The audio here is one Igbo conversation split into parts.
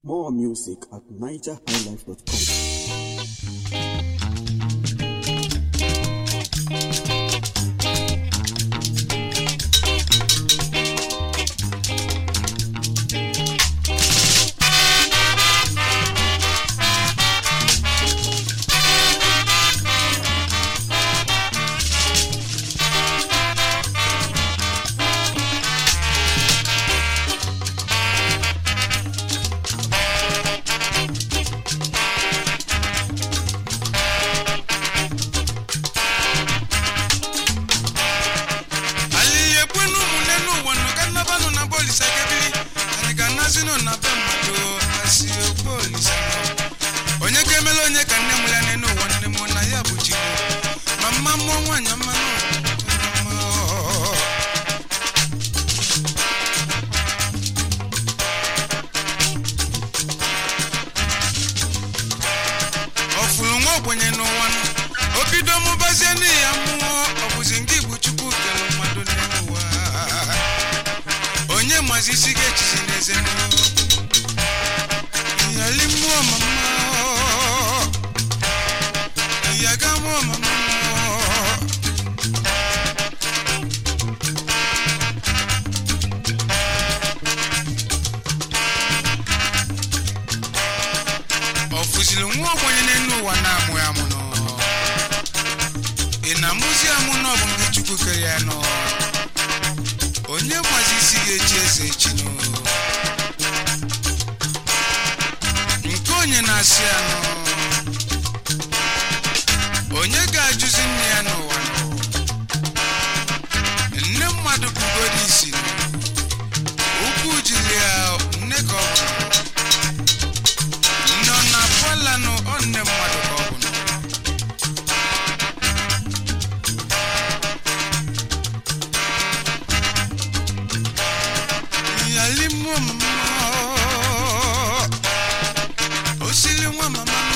More music at nigerhighlife.com. alili ekwenu ụmụnne n'ụwa nọ ka nnabanụ na bolisa kebiri anyị ga-anazinụ na be mmadụ asị okpo olisa onye ga-emela onye ka nne m ya n'elu ụwa nne m na ya bụ chikwu ma mma mmụọ nwaanyị mmanụ ọfụrụ nwa ogbenye n'ụwa nọ o bido mụbazie n'ihi ya mmụọ ọ bụzi nke igbu chukwu kere mmadụ n'elu ụwa onye mazi isi ga-echizi n'eze yali mmụọ mama yaga mmụọ mama ọ fụziri nwa ogbenye n'elu ụwa na-amụ ya amụ nọ ị na-amụzi amụ na ọ bụ nke chukwu kere ya nọ onye mazi isi ga-echi eze echi nọ nke onye na-asị ya nọ onye ga-ajụzi nne ya n'ụwa nọ nne mmadụ bugoro isi nọ ukwu jiri ya nne ka ọ bụ nne ọ na-apụalanụ ọ nne mmadụ ka ọ bụ nọ yali mụọ mama osili nwa mama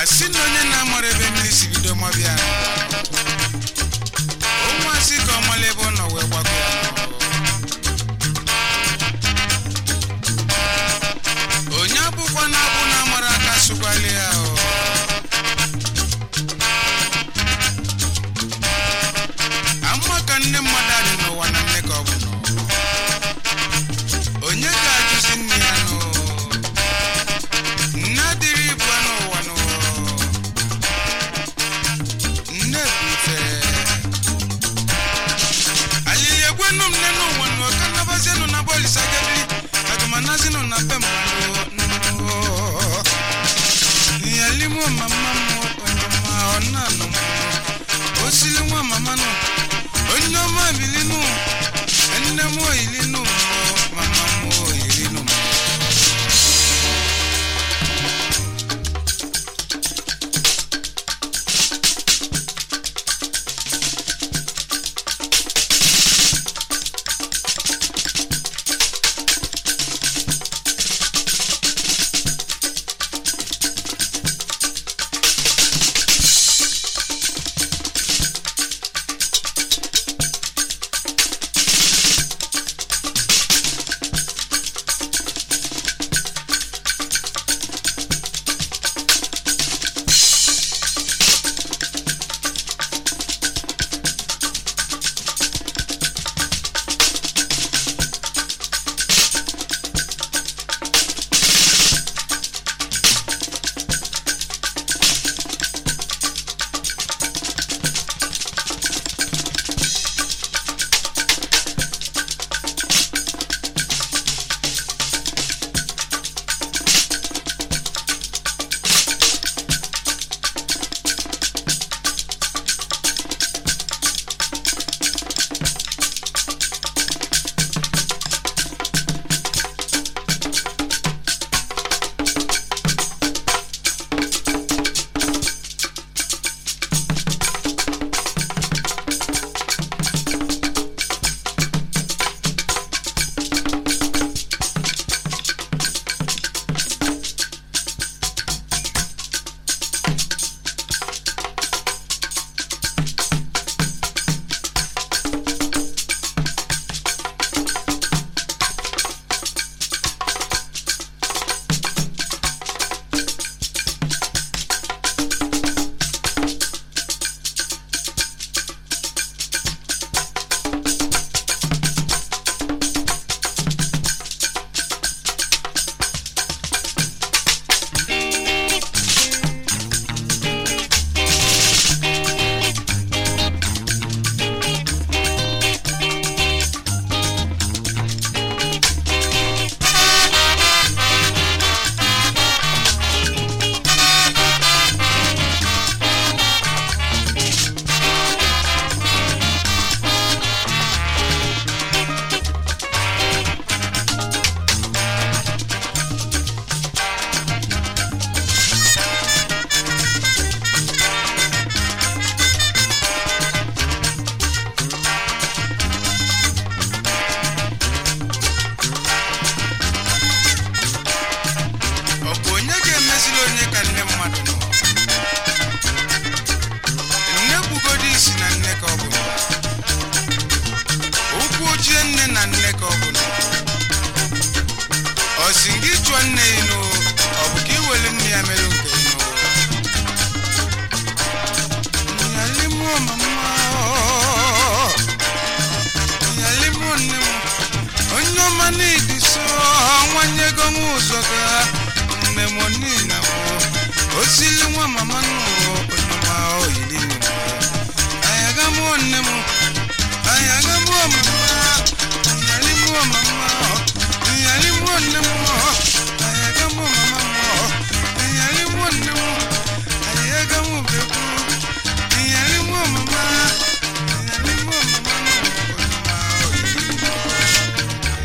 asị na onye na-amara ebe mmiri si bido mabịa ụmụ asị ka ọ mara ebe ọ nọ wee gbago ya onye abụkwa na abụ na-amara aka sụkwali ya o ama ka nne mmadụ adị n'ụwa na nne ka ọ bụ n'ụwa onye ga-ajụzi nne ya nụ nne adịrị ibu n'ụwa nụ nne bụ ife alili egwenu m nne n'ụwa nụ ka nnabazienụ na bọlisa gebili agụmanazinụ na be mmadụ nụ yalimo mama m onyoma ọ na-anụ m osili nwa mama nụ onye ọma bilinu nne m oyilinu mama m oyilinu ọ bụ onye ga-emezili onye ka nne mmadụ nọ nne gbugodi isi na nne ka ọ bụ nọ. ụkwụ ojie nne na nne ka ọ bụ nọ. ọ si gị chụọ nne ya nụ ọ bụ ka iwere nne ya mere nke nụ nyalimo mama nyalimo nne m onye ọma n'ịdị so nwanyego m ụzọ ga nne m nina m osili nwa mama nụrụ onye ọma oyiri nne m ayaga m nne m ayaga m mama nyalimo mama nyalimo nne m ayaga m mama m nyalimo nne m ayaga m bebu nyalimo mama nyalimo mama nụrụ onye ọma oyiri nne m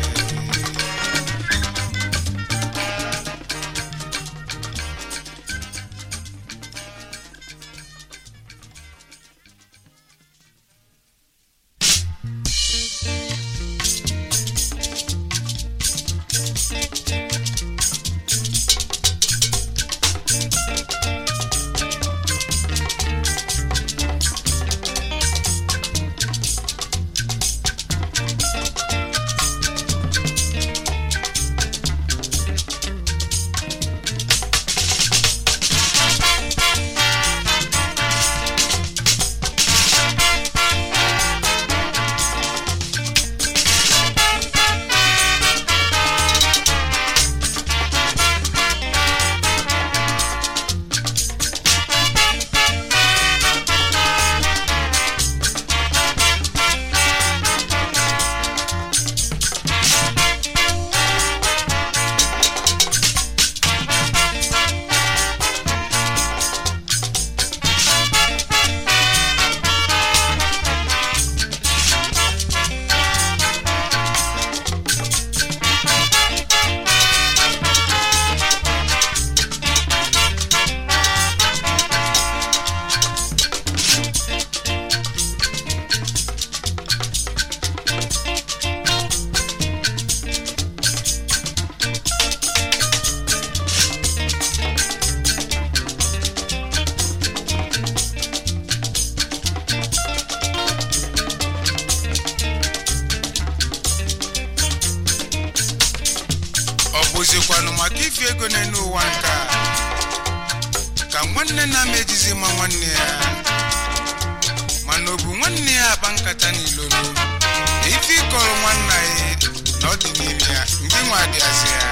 bụzikwanụ maka ifi ego n'elu ụwa nke a ka nwanne na-ama ejizi ma nwanne ya mana ọ bụ nwanne ya akpa nkata n'ilolu ife ịkọrọ nwanna ya na ọ dị n'ime ya ndị nwa dịazi ya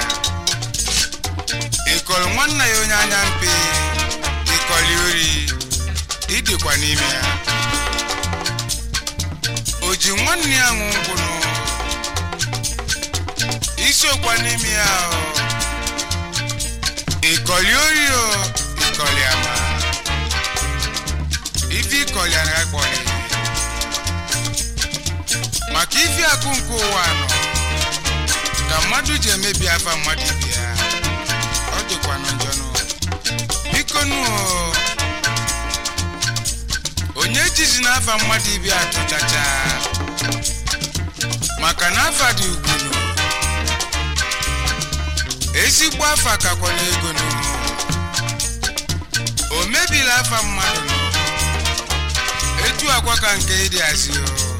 ịkọrọ nwanna ya onye anya mpe ịkọli ori ịdịkwa n'ime ya o ji nwanne ya ṅụ ngwụnụ isiokwa n'ime ya o ịkọli ori o ịkọli ama ife ịkọli anaghị akpọli maka ife akụ nke ụwa nọ ka mmadụ ji emebi afa mmadụ ibe ya ọ dịkwanụ njọ nụ biko nụ o, onye jizi n'afa mmadụ ibe ya atụchacha maka na afa dị ugwu nụ ezigbo afa kakwa n'ego nụ o mebila afa mmadụ nụ etu akwa ka nke ịdị azị o